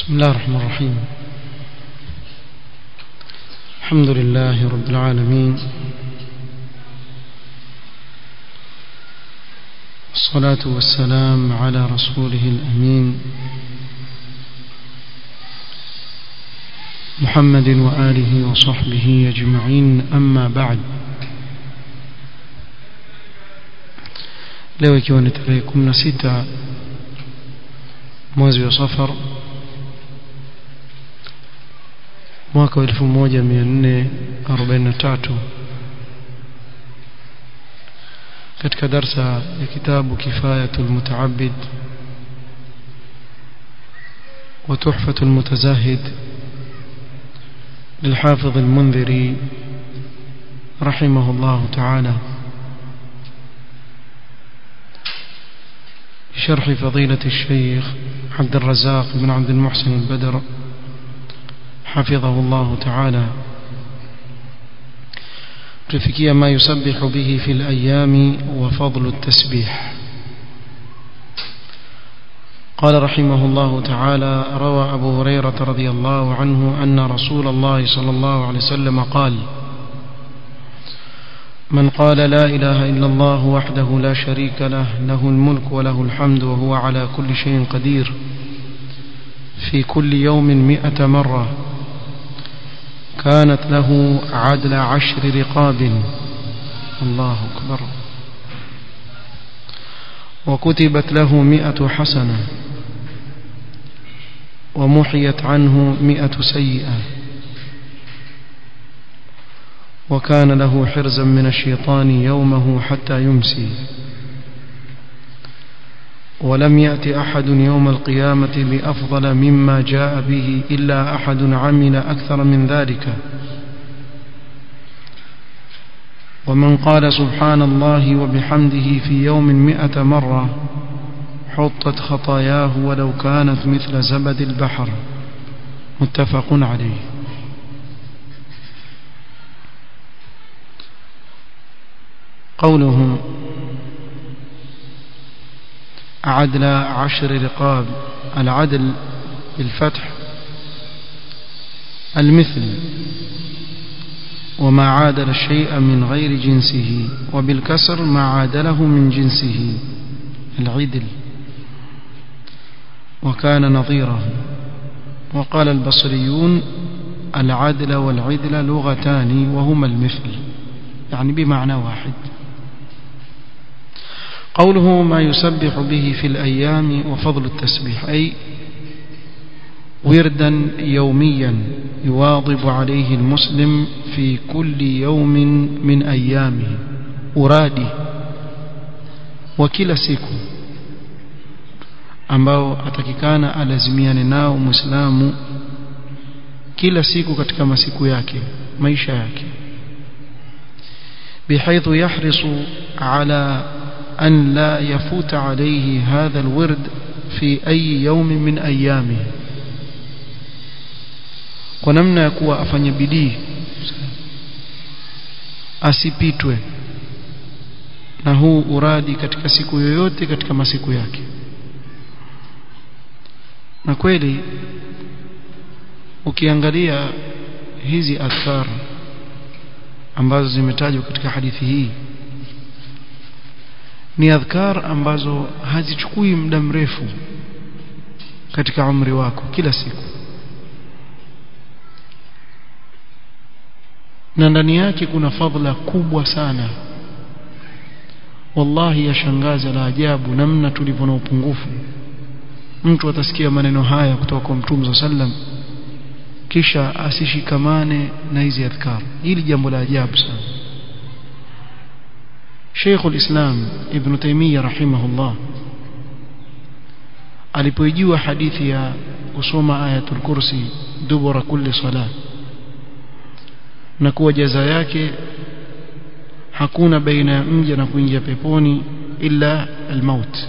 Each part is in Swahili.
بسم الله الرحمن الرحيم الحمد لله رب العالمين الصلاة والسلام على رسوله الأمين محمد وآله وصحبه أجمعين أما بعد leo ikiwa ni tarehe 16 mwezi wa safar mwaka wa 1443 katika darsa ya kitabu kifayatul mutaabid wa tuhfatul mutazahid للحافظ المنذري رحمه الله تعالى شرح فضيلة الشيخ عبد الرزاق بن عبد المحسن البدر حفظه الله تعالى تفكي ما يسبح به في الأيام وفضل التسبيح قال رحمه الله تعالى روى أبو هريرة رضي الله عنه أن رسول الله صلى الله عليه وسلم قال من قال لا إله إلا الله وحده لا شريك له له الملك وله الحمد وهو على كل شيء قدير في كل يوم مئة مرة كانت له عدل عشر رقاب الله أكبر وكتبت له مئة حسنة ومحيت عنه مئة سيئة وكان له حرزا من الشيطان يومه حتى يمسي ولم يأت أحد يوم القيامة بأفضل مما جاء به إلا أحد عمل أكثر من ذلك ومن قال سبحان الله وبحمده في يوم مئة مرة حطت خطاياه ولو كانت مثل زبد البحر متفق عليه قوله عدل عشر رقاب العدل بالفتح المثل وما عادل الشيء من غير جنسه وبالكسر ما عادله من جنسه العدل وكان نظيره وقال البصريون العدل والعدل لغتان وهما المثل يعني بمعنى واحد قوله ما يسبح به في الأيام وفضل التسبيح أي وردا يوميا يواظب عليه المسلم في كل يوم من أيامه أرادي وكلا siku ambao atakikana alazimiane nao muislamu kila siku katika masiku yake maisha yake بحيث يحرص على أن لا يفوت عليه هذا الورد في أي يوم من أيامه kwa namna ya kuwa afanye bidii asipitwe na huu uradi katika siku yoyote katika masiku yake na kweli ukiangalia hizi adhkar ambazo zimetajwa katika hadithi hii ni adhkar ambazo hazichukui muda mrefu katika umri wako kila siku na ndani yake kuna fadhila kubwa sana wallahi yashangaza la ajabu namna tulivyo na upungufu mtu atasikia maneno haya kutoka kwa mtume sallam kisha asishikamane na hizi adhkar hili jambo la ajabu sana Sheikh al-Islam Ibn Taymiyyah rahimahullah alipoijua hadithi ya kusoma ayatul kursi dubura kulli salat na kuwa jaza yake hakuna baina ya mja na kuingia peponi illa almaut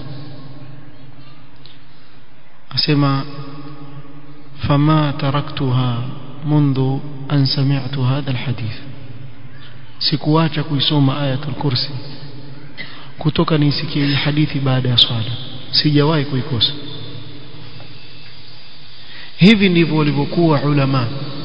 asema fama taraktuha منذ أن سمعت هذا الحديث sikuacha kuisoma ayatul kursi kutoka nisikie hii hadithi baada ya swala sijawahi kuikosa hivi ndivyo walivyokuwa ulama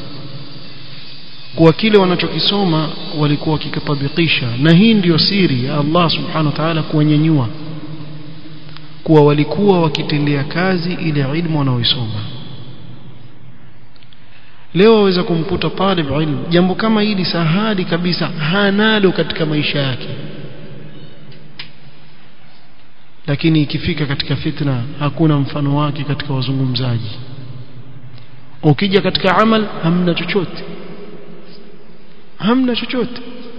kwa kile wanachokisoma walikuwa wakikitabikisha na hii ndiyo siri ya Allah subhanahu wa ta'ala kuwanyanyua kuwa walikuwa wakitendea kazi ile ilmu wanaoisoma leo waweza kumkuta talib ilmu jambo kama hili sahali kabisa hanalo katika maisha yake lakini ikifika katika fitna hakuna mfano wake katika wazungumzaji ukija katika amal hamna chochote hamna chochote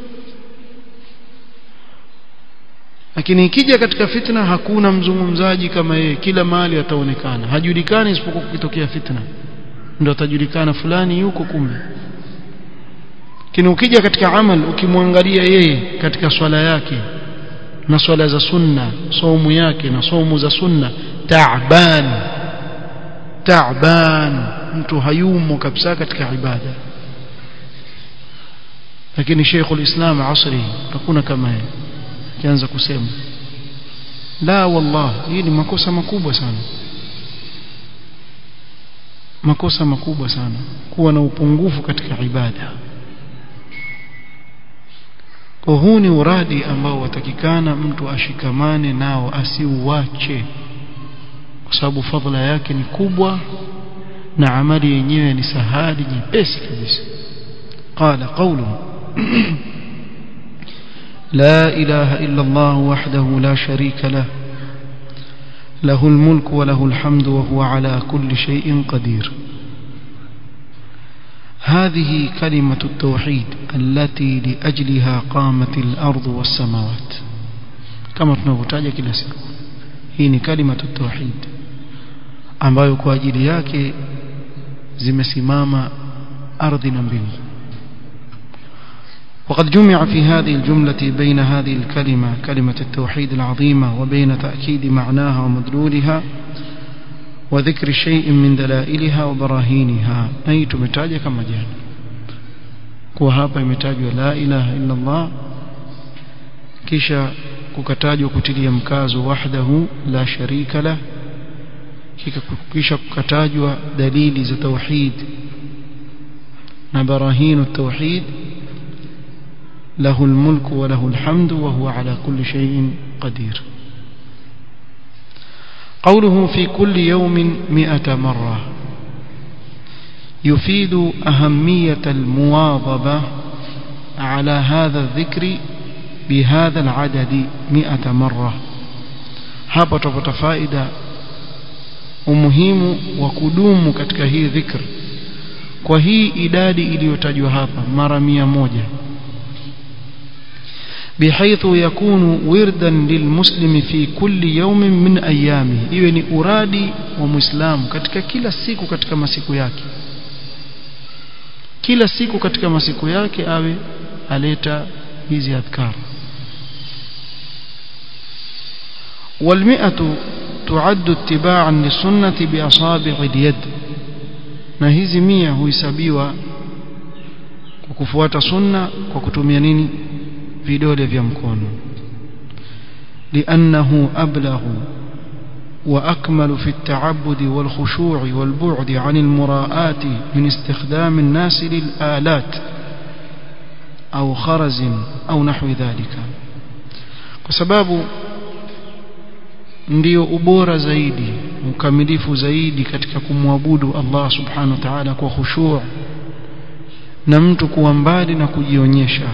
lakini ikija katika fitna hakuna mzungumzaji kama yeye kila mahali ataonekana hajulikani isipokuwa kukitokea fitna ndio atajulikana fulani yuko kumbe lakini ukija katika amal ukimwangalia yeye katika swala yake na swala za sunna saumu yake na saumu za sunna taaban taaban mtu hayumo kabisa katika ibada lakini Sheikhul Islam asri hakuna kama yeye kianza kusema la wallah hii ni makosa makubwa sana makosa makubwa sana kuwa na upungufu katika ibada kwa huu ni uradi ambao watakikana mtu ashikamane nao asiuache kwa sababu fadhila yake ni kubwa na amali yenyewe ni sahali nyepesi kabisa qala qawluhu لا إله إلا الله وحده لا شريك له له الملك وله الحمد وهو على كل شيء قدير هذه كلمة التوحيد التي لأجلها قامت الأرض والسماوات كما tunavyotaja kila siku hii ni kalima tauhid ambayo kwa ajili yake zimesimama ardhi na mbingu وقد جمع في هذه الجملة بين هذه الكلمة كلمة التوحيد العظيمة وبين تأكيد معناها ومدلولها وذكر شيء من دلائلها وبراهينها أي تمتاج كما جاء وهذا يمتاج لا إله إلا الله كيشا kukatajwa kutilia mkazo wahdahu la sharika lah kisha kukatajwa dalili za tauhid na barahinu tauhid له الملك وله الحمد وهو على كل شيء قدير قوله في كل يوم مئة مرة يفيد أهمية المواظبة على هذا الذكر بهذا العدد مئة مرة hapa tutapata faida umuhimu wa kudumu katika hii dhikr kwa hii idadi iliyotajwa hapa mara mia moja بحيث يكون وردا للمسلم في كل يوم من أيامه iwe ni uradi wa muislamu katika kila siku katika masiku yake kila siku katika masiku yake awe aleta hizi adhkar والمئة تعد اتباعا للسنة بأصابع اليد na hizi mia huhesabiwa kwa kufuata sunna kwa kutumia nini vidole vya mkono لأنه أبلغ وأكمل في التعبد والخشوع والبعد عن المراءات من استخدام الناس للآلات أو خرز أو نحو ذلك وسباب ndio ubora zaidi ukamilifu zaidi katika kumwabudu Allah subhanahu wa ta'ala kwa khushu' na mtu kuwa mbali na kujionyesha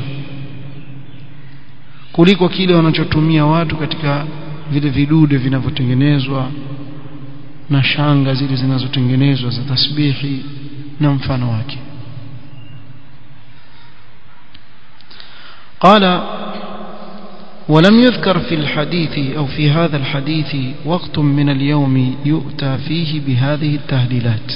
kuliko kile wanachotumia watu katika vile vidude vinavyotengenezwa na shanga zile zinazotengenezwa za tasbihi na mfano wake قال ولم يذكر في الحديث أو في هذا الحديث وقت من اليوم يؤتى فيه بهذه التهليلات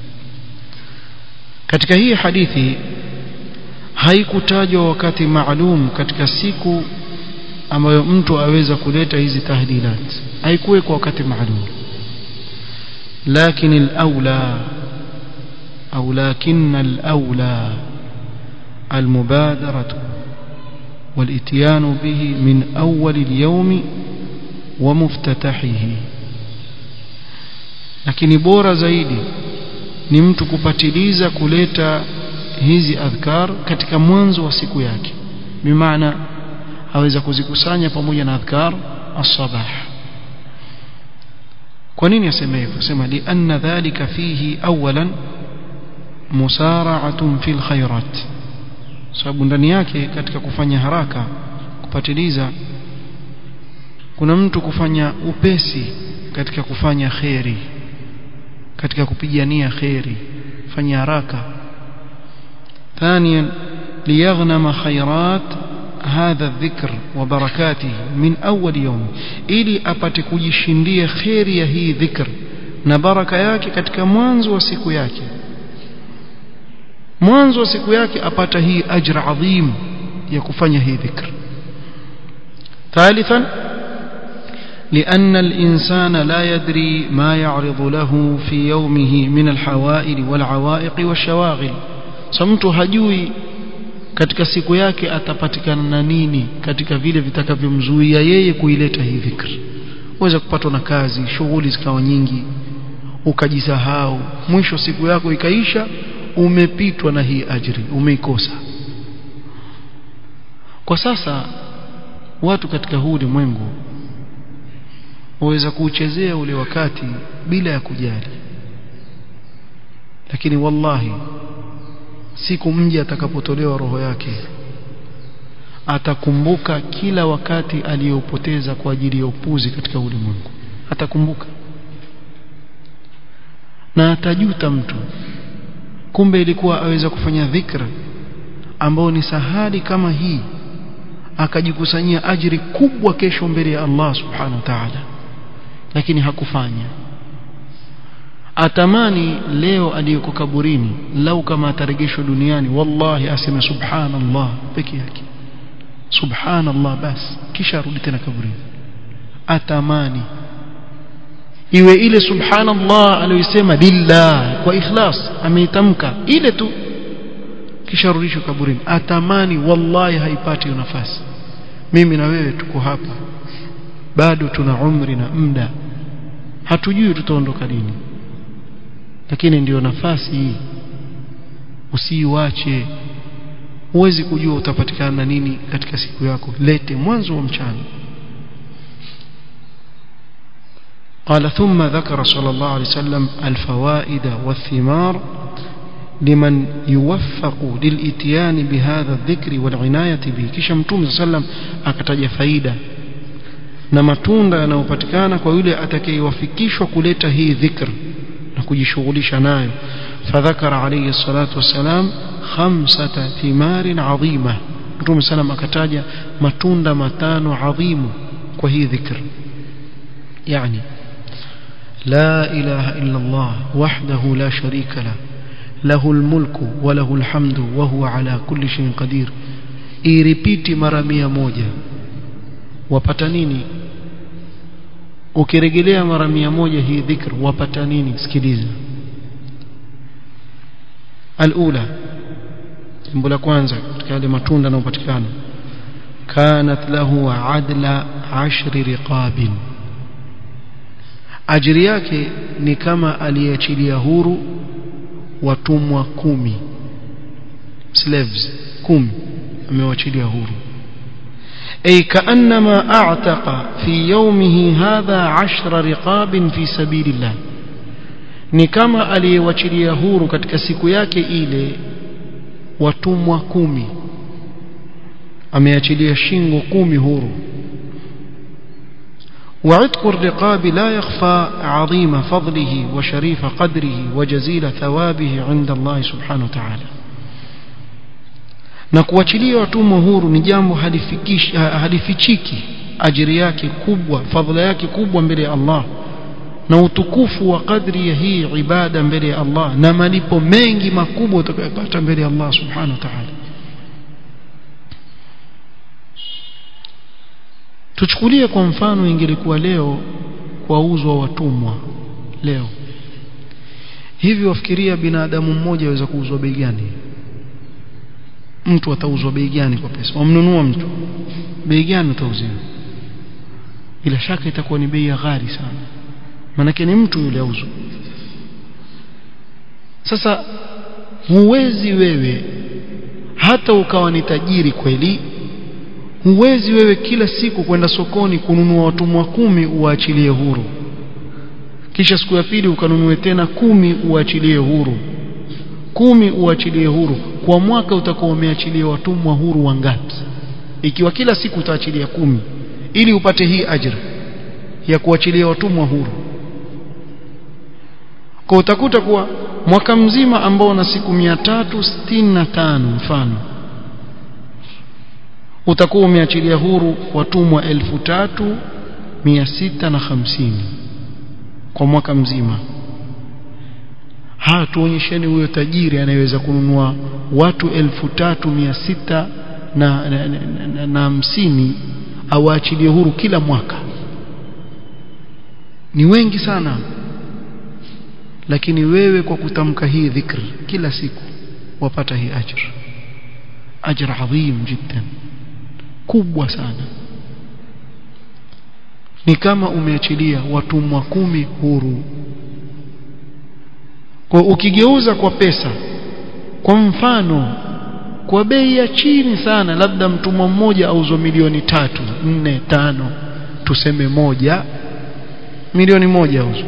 katika hii hadithi haikutajwa wakati maalum katika siku ambayo mtu aweza kuleta hizi tahlilat haikuwekwa wakati maalum lakini al-aula au lakin al-aula المبادرة والاتيان به من أول اليوم ومفتتحه lakini bora zaidi ni mtu kupatiliza kuleta hizi adhkar katika mwanzo wa siku yake bimaana aweza kuzikusanya pamoja na adhkar as-sabah kwa nini asema hivyo sema li anna dhalika fihi awalan musara'atun fil khairat sababu ndani yake katika kufanya haraka kupatiliza kuna mtu kufanya upesi katika kufanya kheri katika kupigania kheri fanya haraka ثانيا ليغنم خيرات هذا الذكر وبركاته من أول يوم ili apate kujishindia kheri ya hii dhikr na baraka yake katika mwanzo wa siku yake mwanzo wa siku yake apata hii ajra adhim ya kufanya hii dhikr ثالثا لأن الإنسان لا يدري ما يعرض له في يومه من الحوائل والعوائق والشواغل samtu hajui katika siku yake atapatikana na nini katika vile vitakavyomzuia yeye kuileta hii dhikri uweza kupatwa na kazi shughuli zikawa nyingi ukajisahau mwisho siku yako ikaisha umepitwa na hii ajri umeikosa kwa sasa watu katika huu ulimwengu waweza kuuchezea ule wakati bila ya kujali lakini wallahi siku mja atakapotolewa roho yake atakumbuka kila wakati aliyopoteza kwa ajili ya upuzi katika ulimwengu atakumbuka na atajuta mtu kumbe ilikuwa aweza kufanya dhikra ambao ni sahali kama hii akajikusanyia ajiri kubwa kesho mbele ya Allah subhanahu wa ta'ala lakini hakufanya atamani leo aliyoko kaburini lau kama atarejeshwa duniani wallahi aseme subhanallah peke yake subhanallah basi kisha arudi tena kaburini atamani iwe ile subhanallah aliyosema lillah kwa ikhlas ameitamka ile tu kisha arudishwe kaburini atamani wallahi haipati hiyo nafasi mimi na wewe tuko hapa bado tuna umri na muda hatujui tutaondoka lini lakini ndiyo nafasi hii usiiwache huwezi kujua utapatikana na nini katika siku yako lete mwanzo wa mchana قال ثم ذكر صلى الله عليه وسلم الفوائد والثمار لمن يوفق للاتيان بهذا الذكر والعناية به kisha mtume صلى الله عليه وسلم akataja faida na matunda yanayopatikana kwa yule atakayewafikishwa kuleta hii dhikr na kujishughulisha nayo fadhakara alayhi salatu wassalam khamsata thimarin adhima mtume salam akataja matunda matano adhimu kwa hii dhikr yani لا إله إلا الله وحده لا شريك له له الملك وله الحمد وهو على كل شيء قدير iripiti mara mia moja wapata nini ukirejelea mara mia moja hii dhikr wapata nini sikiliza alula jambo la kwanza katika yale matunda yanayopatikana kanat lahu adla ashri riqabin ajiri yake ni kama aliyeachilia huru watumwa kumi slaves kumi amewachilia huru أي كأنما أعتق في يومه هذا عشر رقاب في سبيل الله ni kama aliyewachilia huru katika siku yake ile watumwa kumi ameachilia shingo kumi huru وعتق الرقاب لا يخفى عظيم فضله وشريف قدره وجزيل ثوابه عند الله سبحانه وتعالى na kuachilia watumwa huru ni jambo halifichiki ajiri yake kubwa fadhila yake kubwa mbele ya Allah na utukufu wa kadri ya hii ibada mbele ya Allah na malipo mengi makubwa utakayopata mbele ya Allah subhanahu wa ta'ala tuchukulie kwa mfano ingelikuwa leo kwauzwa watumwa leo hivi wafikiria binadamu mmoja aweza kuuzwa bei gani mtu atauzwa bei gani kwa pesa wamnunua mtu bei gani utauziwa bila shaka itakuwa ni bei ya ghali sana manake ni mtu yule auzwa sasa huwezi wewe hata ukawa ni tajiri kweli huwezi wewe kila siku kwenda sokoni kununua watumwa kumi uwaachilie huru kisha siku ya pili ukanunue tena kumi uachilie huru kumi uachilie huru kwa mwaka utakuwa umeachilia watumwa huru wangapi ikiwa kila siku utaachilia kumi ili upate hii ajira ya kuachilia watumwa huru kwa utakuta kuwa mwaka mzima ambao una siku 365 mfano utakuwa umeachilia huru watumwa 3650 kwa mwaka mzima ha tuonyesheni huyo tajiri anayeweza kununua watu 3600 na na, na, na, na hamsini awaachilie huru kila mwaka ni wengi sana lakini wewe kwa kutamka hii dhikr kila siku wapata hii ajr ajr adhim jiddan kubwa sana ni kama umeachilia watumwa kumi huru kwa ukigeuza kwa pesa kwa mfano kwa bei ya chini sana labda mtumwa mmoja auzwa milioni tatu nne tano tuseme moja milioni moja auzwa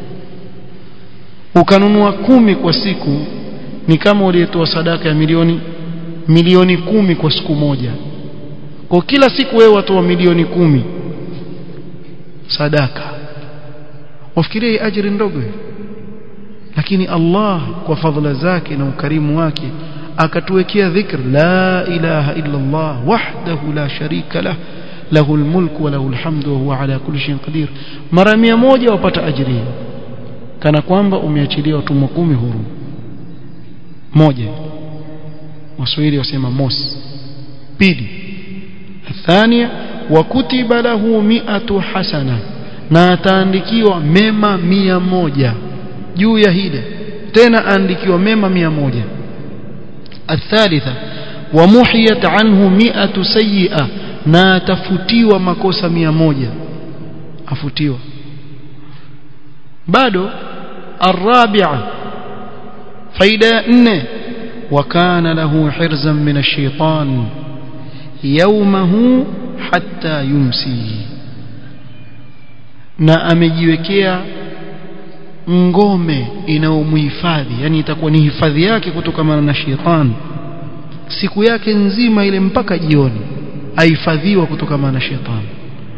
ukanunua kumi kwa siku ni kama uliyetoa sadaka ya milioni milioni kumi kwa siku moja kwa kila siku wewe watoa milioni kumi sadaka wafikiria hii ajiri ndogo lakini Allah kwa fadhila zake na ukarimu wake akatuwekea dhikr la ilaha illa Allah wahdahu la sharika lah له الملك وله الحمد وهو على كل شيء قدير mara 100 wapata ajiri kana kwamba umeachilia watumwa kumi huru moja waswahili wasema mosi pili thania wa kutiba lahu mi'atu hasana na ataandikiwa mema mia moja juu ya hile tena aandikiwa mema mia moja الثالثة ومحيت عنه مئة سيئة na atafutiwa makosa mia moja afutiwa bado الرابعة فايدة نne وكان له حرزا من الشيطان يومه حتى يمسي na amejiwekea ngome inayomhifadhi yani itakuwa ni hifadhi yake kutokana na shetani siku yake nzima ile mpaka jioni ahifadhiwa kutokana na shetani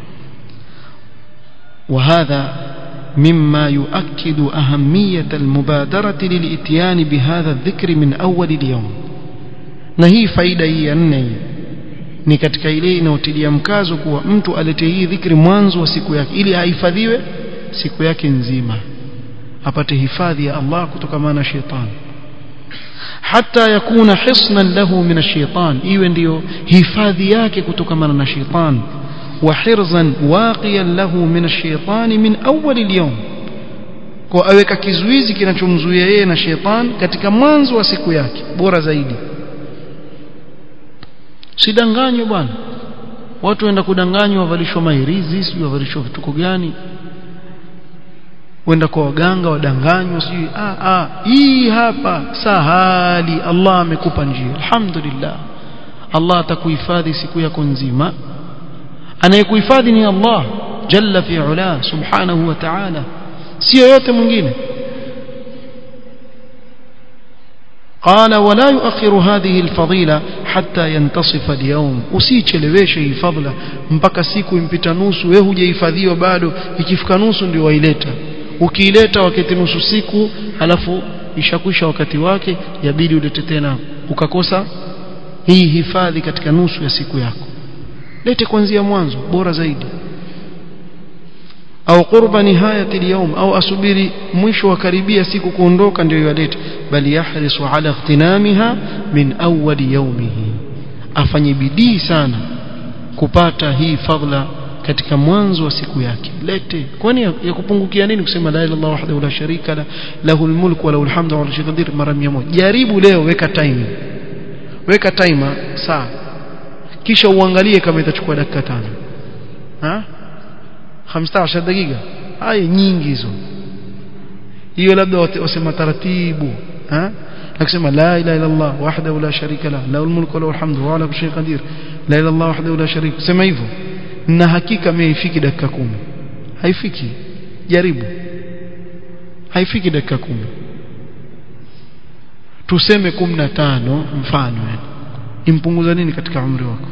وهذا مما يؤكد أهمية المبادرة للإتيان بهذا الذكر من أول اليوم نهي فايدة هي أنه ni katika ile inayotilia mkazo kuwa mtu alete hii dhikri mwanzo wa siku yake ili ahifadhiwe siku yake nzima apate hifadhi ya Allah kutokana na shetani hata yakuna hisnan lahu min ash-shaytan iwe ndiyo hifadhi yake kutokana na shetani wa hirzan waqiyan lahu min ash-shaytan min awwal al-yawm kwa aweka kizuizi kinachomzuia yeye na shetani katika mwanzo wa siku yake bora zaidi sidanganywe bwana watu waenda kudanganywa wavalishwa mairizi sijui wavalishwa vituko gani wenda kwa waganga wadanganywa sijui ah ah hii hapa sahali Allah amekupa njia alhamdulillah Allah atakuhifadhi siku yako nzima anayekuhifadhi ni Allah jalla fi ula subhanahu wa ta'ala sio yote mwingine قال ولا يؤخر هذه الفضيلة حتى ينتصف اليوم usicheleweshe hii fadhila mpaka siku impita nusu wewe hujahifadhiwa bado ikifika nusu ndio waileta ukiileta wakati nusu siku alafu ishakwisha wakati wake yabidi ulete tena ukakosa hii hifadhi katika nusu ya siku yako lete kuanzia mwanzo bora zaidi au qurba nihayati al au asubiri mwisho wa karibia siku kuondoka ndio yalete bali yahrisu ala ightinamiha min awwal yawmihi afanye bidii sana kupata hii fadhila katika mwanzo wa siku yake lete kwani ya kupungukia nini kusema la ilaha illallah wahdahu la sharika la lahul mulku wa lahul hamdu wa la qadir mara 100 jaribu leo weka time weka timer saa kisha uangalie kama itachukua dakika tano ha 15 dakika haya nyingi hizo hiyo labda wasema taratibu ha akisema la ilaha illa Allah wahdahu la sharika la lahu mulku wa lahu alhamdu wa ala kulli shay'in qadir la ilaha illa Allah wahdahu la sharika sema hivyo na hakika haifiki dakika kumi haifiki jaribu haifiki dakika kumi tuseme 15 mfano yani impunguza nini katika umri wako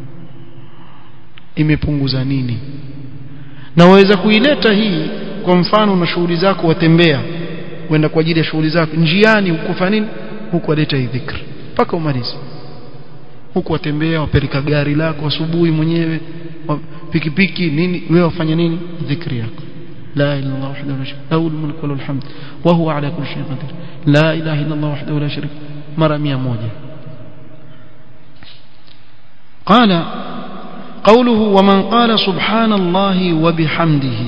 imepunguza nini na waweza kuileta hii kwa mfano na shughuli zako watembea kwenda kwa ajili ya shughuli zako njiani ukufanya nini huku waleta hii dhikr mpaka umalize huku watembea wapeleka gari lako asubuhi mwenyewe pikipiki nini wewe wafanya nini dhikri yako لا إله إلا الله وحده لا شريك له الملك وله الحمد وهو على كل شيء قدير لا إله إلا الله وحده لا شريك مرة مية موجة قال قوله ومن قال سبحان الله وبحمده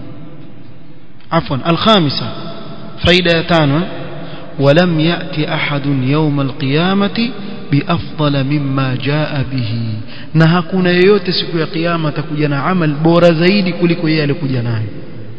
عفوا الخامسة فائدتان ولم يأتي أحد يوم القيامة بأفضل مما جاء به na hakuna yeyote siku ya kiyama atakuja na amal bora zaidi kuliko yeye alikuja nayo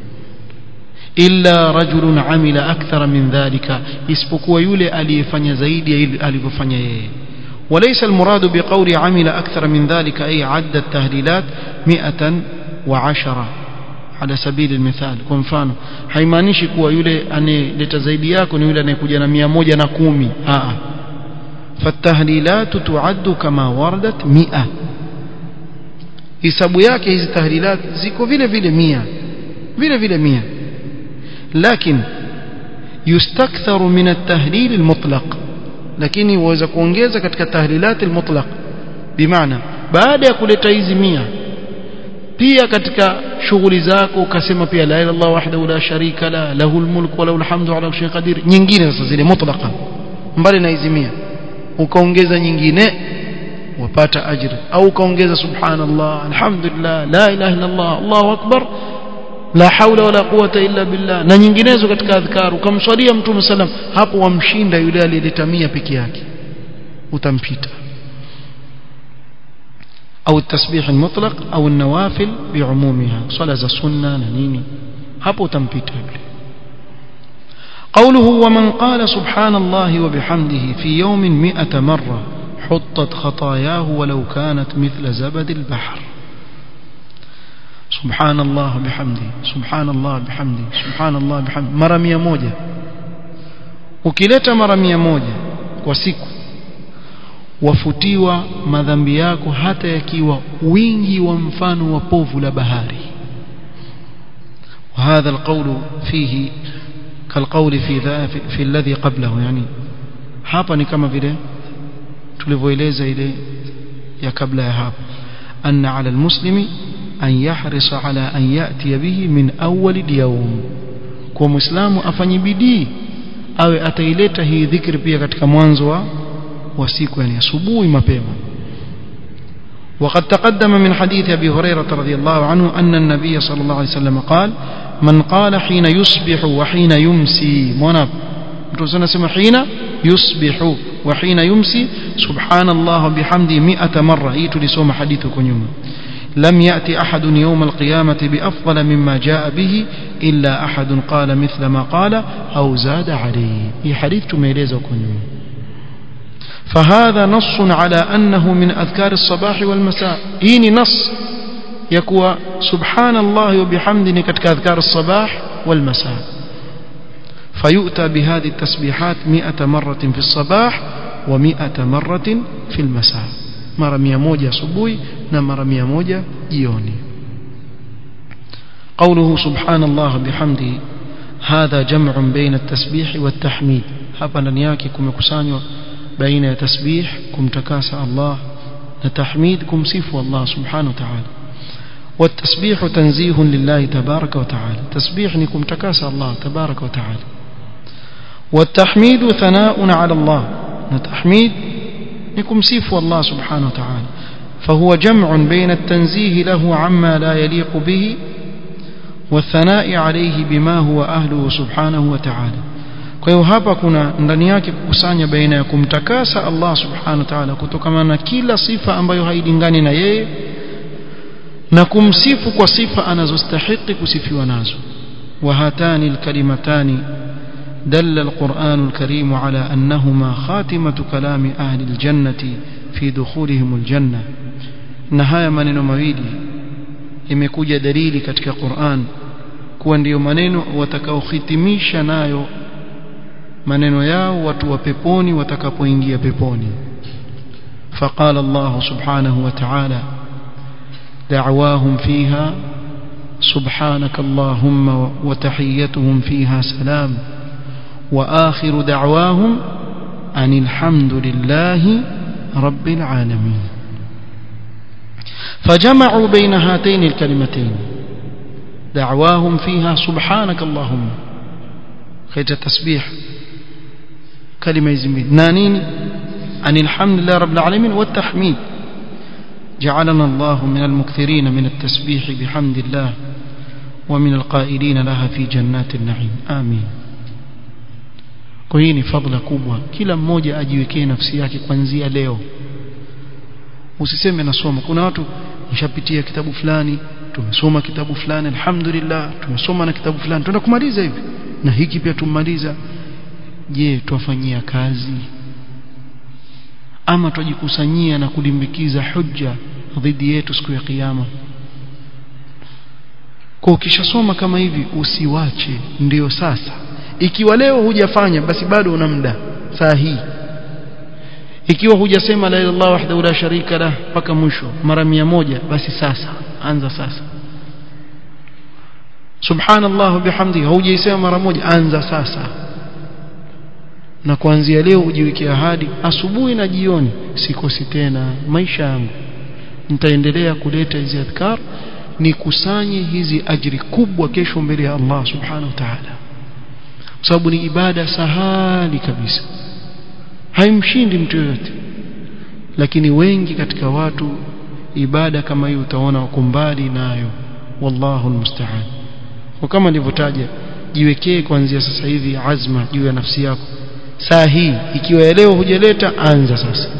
illa rajulun amila akthara min dhalika isipokuwa yule aliyefanya zaidi alivyofanya yeye وليس المراد بقول عمل أكثر من ذلك أي عد التهليلات مئة وعشرة على سبيل المثال kwa mfano haimaanishi kuwa yule anayeleta zaidi yako ni yule anayekuja na 110 a فالتهليلات تعد كما وردت 100 hisabu yake hizi tahlilat ziko vile vile 100 vile vile 100 لكن يستكثر من التهليل المطلق lakini waweza kuongeza katika tahlilat almutlaq bimaana baada ya kuleta hizi 100 pia katika shughuli zako ukasema pia la ilaha illallah wahdahu la sharika la lahul mulku wa lahul hamdu ala kulli qadir nyingine sasa zile mutlaqa mbali na hizi 100 ukaongeza nyingine wapata ajri au ukaongeza subhanallah alhamdulillah la ilaha illallah allahu akbar la haula wala quwata illa billah na nyinginezo katika adhkar ukamswalia mtume sallam hapo wamshinda yule aliyeleta 100 peke yake utampita au التسبيح المطلق au النوافل بعمومها صلاه za sunna na nini hapo utampita yule قوله ومن قال سبحان الله وبحمده في يوم مئة مرة حطت خطاياه ولو كانت مثل زبد البحر سبحان الله بحمده سبحان الله بحمده سبحان الله بحمده mara 100 ukileta mara 100 kwa siku wafutiwa madhambi yako hata yakiwa wingi wa mfano wa povu la bahari وهذا القول فيه كالقول في ذا في, في الذي قبله يعني hapa ni kama vile tulivyoeleza ile ya kabla ya hapo anna ala almuslimi an yahrisa ala an yati bihi min awwal alyawm kwa muislamu afanye bidii awe ataileta hii dhikri pia katika mwanzo wa wa siku yani asubuhi mapema وقد تقدم من حديث أبي هريرة رضي الله عنه أن النبي صلى الله عليه وسلم قال من قال حين يصبح وحين يمسي مناب سنة حين يصبح وحين يمسي سبحان الله بحمده مئة مرة هي تلسوم حديثكم يوم لم يأتي أحد يوم القيامة بأفضل مما جاء به إلا أحد قال مثل ما قال أو زاد عليه هي حديث تميليزكم يوم فهذا نص على أنه من أذكار الصباح والمساء إيني نص يكوى سبحان الله وبحمده كتك أذكار الصباح والمساء فيؤتى بهذه التسبيحات مئة مرة في الصباح ومئة مرة في المساء مرة مية موجة صبوي نمرة مية موجة جيوني قوله سبحان الله بحمده هذا جمع بين التسبيح والتحميد hapa ndani yake kumekusanywa baina ya tasbih kumtakasa Allah na tahmid kumsifu Allah subhanahu wa ta'ala والتسبيح تنزيه لله تبارك وتعالى تسبيح نكم تكاس الله تبارك وتعالى والتحميد ثناء على الله نتحميد نكم سيف الله سبحانه وتعالى فهو جمع بين التنزيه له عما لا يليق به والثناء عليه بما هو أهله سبحانه وتعالى kwa hiyo hapa kuna ndani yake kukusanya baina ya kumtakasa Allah subhanahu wa ta'ala kutokana na kila sifa ambayo hailingani na yeye na kumsifu kwa sifa anazostahili kusifiwa nazo wa hatani alkalimatani دل القرآن الكريم على أنهما خاتمة كلام أهل الجنة في دخولهم الجنة نهاية maneno mawili imekuja dalili katika Qur'an kuwa ndiyo maneno watakaohitimisha nayo maneno yao watu wa peponi watakapoingia peponi فقال الله سبحانه وتعالى دعواهم فيها سبحانك اللهم وتحيتهم فيها سلام وآخر دعواهم أن الحمد لله رب العالمين فجمعوا بين هاتين الكلمتين دعواهم فيها سبحانك اللهم خيت التسبيح كلمة يزمين نانين أن الحمد لله رب العالمين والتحميد جعلنا الله من المكثرين من التسبيح بحمد الله ومن القائلين لها في جنات النعيم آمين kwa hii ni fadhila kubwa kila mmoja ajiwekee nafsi yake kuanzia leo usiseme nasoma kuna watu nishapitia kitabu fulani tumesoma kitabu fulani alhamdulillah tumesoma na kitabu fulani tunaenda kumaliza hivi na hiki pia tumaliza je twafanyia kazi ama twajikusanyia na kulimbikiza hujja dhidi yetu siku ya kiyama kwa ukishasoma kama hivi usiwache ndiyo sasa ikiwa leo hujafanya basi bado una muda saa hii ikiwa hujasema la ilaha illallah wahdahu la sharika lah mpaka mwisho mara mia moja basi sasa anza sasa subhanallah bihamdihi hujaisema mara moja anza sasa na kuanzia leo ujiwekea ahadi asubuhi na jioni sikosi tena maisha yangu nitaendelea kuleta hizi adhkar nikusanye hizi ajiri kubwa kesho mbele ya Allah subhanahu wa ta'ala kwa sababu ni ibada sahali kabisa haimshindi mtu yoyote lakini wengi katika watu ibada kama hii utaona wako mbali nayo wallahu almusta'an kwa kama nilivyotaja jiwekee kuanzia sasa hivi azma juu ya nafsi yako saa hii ikiwa leo hujaleta anza sasa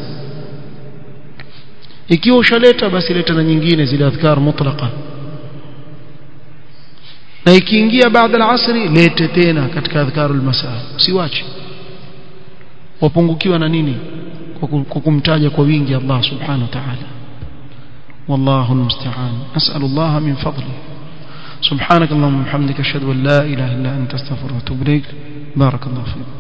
ikiwa ushaleta basi leta na nyingine zile adhkar mutlaqa na ikiingia baada al-asri lete tena katika adhkarul masaa usiwache wapungukiwa na nini kwa kumtaja kwa wingi Allah subhanahu wa ta'ala والله المستعان أسأل الله من فضله سبحانك اللهم وبحمدك أشهد أن لا إله إلا أنت استغفرك وأتوب إليك بارك الله فيك